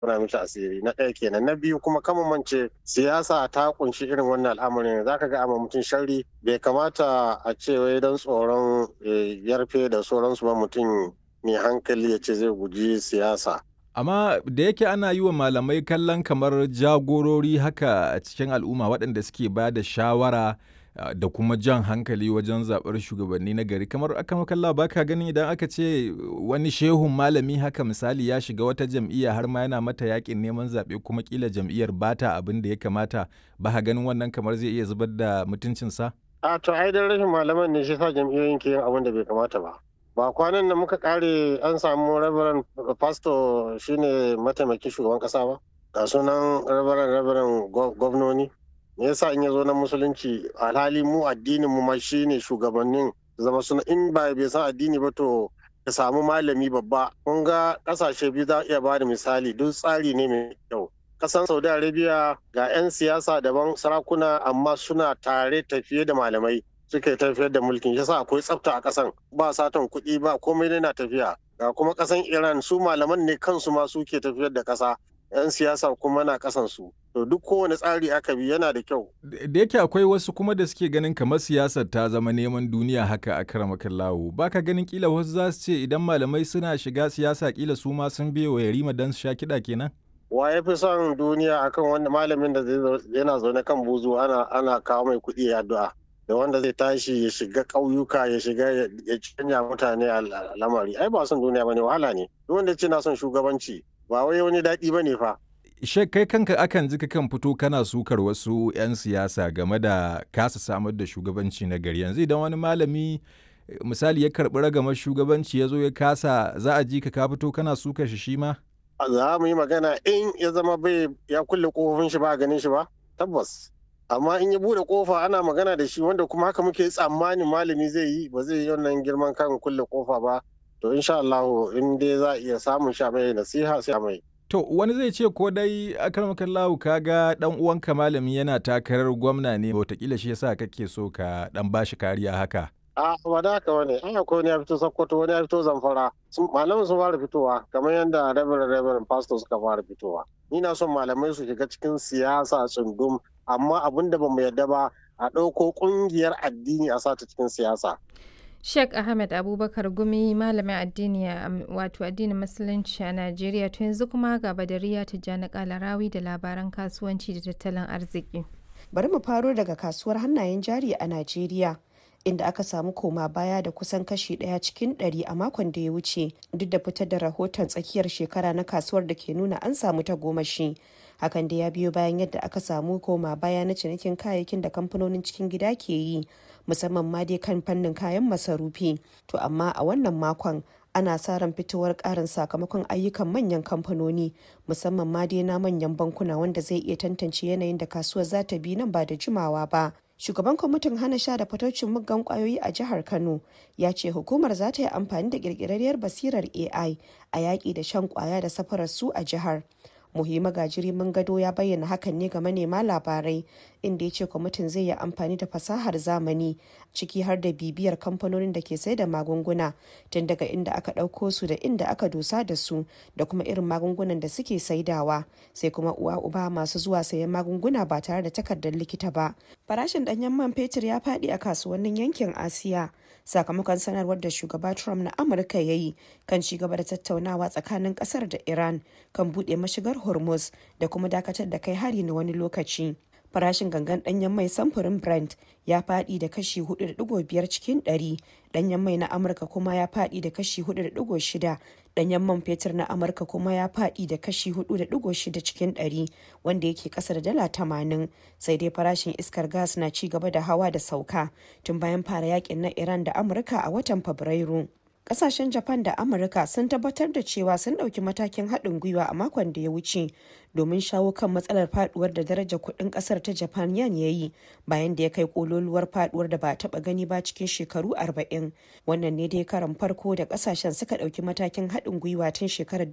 muna mishi asiri na ɗaya kenan na biyu kuma kama mance siyasa ta kunshi irin wannan al'amarin za ka ga amma mutum sharri bai kamata a ce wai don tsoron yarfe da sauransu ba mutum mai hankali ya ce zai guji siyasa Amma da yake ana yi wa malamai kallon kamar jagorori haka a cikin al'umma waɗanda suke ba da shawara da kuma jan hankali wajen zaɓar shugabanni na gari kamar aka makalla ba ka ganin idan aka ce wani shehun malami haka misali ya shiga wata jam'iyya har ma yana mata yakin neman zaɓe kuma kila jam'iyyar bata abin da ya kamata ba ka ganin wannan kamar zai iya zubar da mutuncinsa? A to ai dan rashin malaman ne shi sa jam'iyyoyin ke yin abin da bai kamata ba. ba kwanan da muka kare an samu rabaran pastor shine mataimakin shugaban kasa ba ga sunan rabaran rabaran gwamnoni me yasa in ya zo na musulunci alhali mu addinin mu ma shine shugabannin zama suna in ba bai san addini ba to ka samu malami babba kun ga kasashe biyu za iya ba da misali duk tsari ne mai kyau kasan saudi arabia ga 'yan siyasa daban sarakuna amma suna tare tafiye da malamai suke tafiyar da mulkin yasa akwai tsafta a kasan ba satan kuɗi ba komai ne na tafiya ga kuma kasan iran su malaman ne kansu ma suke tafiyar da kasa yan siyasa kuma na kasan su to duk kowane tsari aka bi yana da kyau da yake akwai wasu kuma da suke ganin kamar siyasar ta zama neman duniya haka a karamakan lawo baka ganin kila wasu za su ce idan malamai suna shiga siyasa kila su ma sun biye wa yarima dan su sha kiɗa kenan wa ya fi son duniya akan wanda malamin da yana zaune kan buzu ana ana kawo mai kuɗi ya addu'a da wanda zai tashi ya shiga ƙauyuka ya shiga ya canja mutane a lamari ai ba son duniya bane wahala ne duk wanda ce na son shugabanci ba wai wani daɗi bane fa Shek kai kanka akan ji kan fito kana sukar wasu 'yan siyasa game da kasa samar da shugabanci na gari yanzu idan wani malami misali ya karɓi ragamar shugabanci ya zo ya kasa za a ji ka ka fito kana sukar shi shi ma? za mu yi magana in ya zama bai ya kulle kofofin shi ba ganin shi ba tabbas amma in ya bude kofa ana magana da shi wanda kuma haka muke tsammanin malami zai yi ba zai yi wannan girman kan kulle kofa ba to insha Allah in dai za a iya samun sha mai nasiha sai mai To wani zai ce ko dai akarmakan lahu kaga dan uwanka malami yana takarar gwamna ne wataƙila shi yasa kake so ka dan bashi kariya haka. a ba da haka wani an akwai wani ya fito sokoto wani ya fito zamfara malamin sun fara fitowa kamar yadda reverend reverend pastor suka fara fitowa ni na son malamai su shiga cikin siyasa tsundum amma abin da bamu yarda ba a ɗauko ƙungiyar addini a sata cikin siyasa Sheikh Ahmed Abubakar Gumi malamin addini wato addinin musulunci a Najeriya to yanzu kuma ga Badariya Tijjani Kalarawi da labaran kasuwanci da tattalin arziki. Bari mu faro daga kasuwar hannayen jari a Najeriya. inda aka samu koma baya da kusan kashi daya cikin ɗari a makon da ya wuce duk da fitar da rahoton tsakiyar shekara na kasuwar da ke nuna an samu ta gomashi hakan da ya biyo bayan yadda aka samu koma baya na cinikin kayayyakin da kamfanonin cikin gida ke yi musamman ma dai kan fannin kayan masarufi to amma a wannan makon ana sa ran fitowar karin sakamakon ayyukan manyan kamfanoni musamman ma dai na manyan bankuna wanda zai iya tantance yanayin da kasuwar za ta bi nan ba da jimawa ba shugaban kwamitin hana sha da fatocin muggan kwayoyi a jihar kano ya ce hukumar za ta yi amfani da kirkirarriyar basirar ai a yaƙi da shan kwaya da safarar su a jihar muhimma gajiri mun gado ya bayyana hakan ne ga manema labarai inda ya ce kwamitin zai yi amfani da fasahar zamani ciki har da bibiyar kamfanonin da ke sai da magunguna tun daga inda aka ɗauko su da inda aka dosa da su da kuma irin magungunan da suke saidawa sai kuma uwa uba masu zuwa sayan magunguna ba tare da takardar likita ba farashin ɗanyen man fetur ya faɗi a kasuwannin yankin asiya sakamakon sanarwar da shugaba trump na amurka ya yi kan ci gaba da tattaunawa tsakanin kasar da iran kan buɗe mashigar hormuz da kuma dakatar da kai hari na wani lokaci farashin gangan danyen mai samfurin brent ya fadi da kashi 4.5 cikin 100 danyen mai na amurka kuma ya fadi da kashi 4.6 danyen man fetur na amurka kuma ya fadi da kashi 4.6 cikin 100 wanda yake kasa da dala 80 sai dai farashin iskar gas na ci gaba da hawa da sauka tun bayan fara yakin na iran da amurka a watan fabrairu kasashen japan da amurka sun tabbatar da cewa sun ɗauki matakin haɗin gwiwa a makon da ya wuce domin shawo kan matsalar faduwar da darajar kuɗin ƙasar ta japan yan ya yi bayan da ya kai kololuwar faduwar da ba a taɓa gani ba cikin shekaru 40 wannan ne dai karan farko da ƙasashen suka ɗauki matakin haɗin gwiwa tun shekarar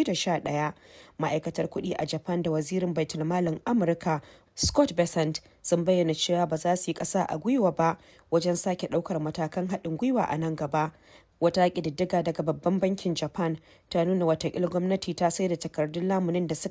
2011 ma'aikatar kuɗi a japan da wazirin baitulmalin amurka Scott Bessent sun bayyana cewa ba za su yi ƙasa a gwiwa ba wajen sake ɗaukar matakan haɗin gwiwa a nan gaba. Wata ƙididdiga daga babban bankin Japan ta nuna watakila gwamnati ta sai da takardun lamunin da suka